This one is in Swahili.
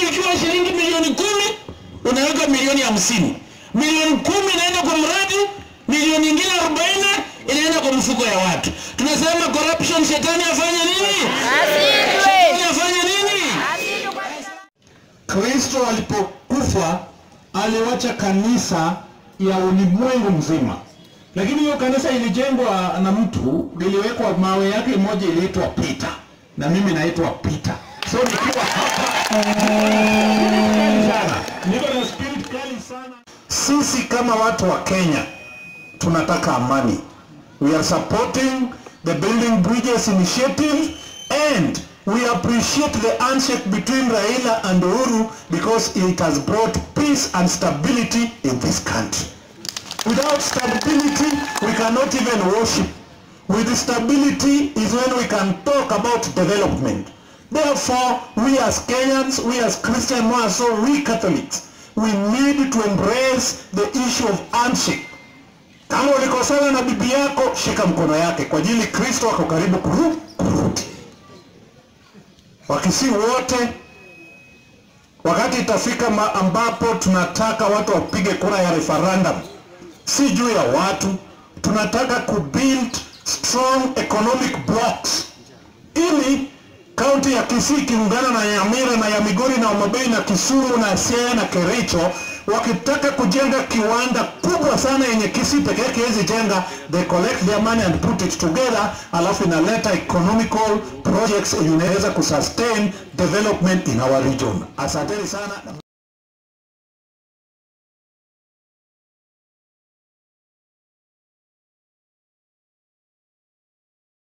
ikiwa shilingi milioni kumi unaweka milioni hamsini milioni kumi inaenda kwa mradi milioni ingine arobaini inaenda kwa mfuko ya watu tunasema corruption shetani afanye nini shetani afanye nini Kristo alipokufa aliwacha kanisa ya ulimwengu mzima, lakini hiyo kanisa ilijengwa na mtu, liliwekwa mawe yake moja iliitwa Peter, na mimi naitwa Peter. So nikiwa hapa sana, niko na spirit kali sana. Sisi kama watu wa Kenya tunataka amani. We are supporting the Building Bridges initiative and we appreciate the handshake between Raila and Uhuru because it has brought peace and stability in this country. Without stability, we cannot even worship. With stability is when we can talk about development. Therefore, we as Kenyans, we as Christian, more so we Catholics, we need to embrace the issue of handshake. Kama ulikosana na bibi yako, shika mkono yake kwa ajili Kristo ako karibu kuru- kurudi. Wakisi wote, wakati itafika ma ambapo tunataka watu wapige kura ya referendum, si juu ya watu, tunataka kubuild strong economic blocks ili kaunti ya Kisii ikiungana na Nyamira na ya Migori na Homabay na Kisumu na Siaya na Kericho wakitaka kujenga kiwanda kubwa sana yenye Kisii peke yake hawezi jenga, they collect their money and put it together, alafu inaleta economical projects yenye inaweza kusustain development in our region. Asanteni sana.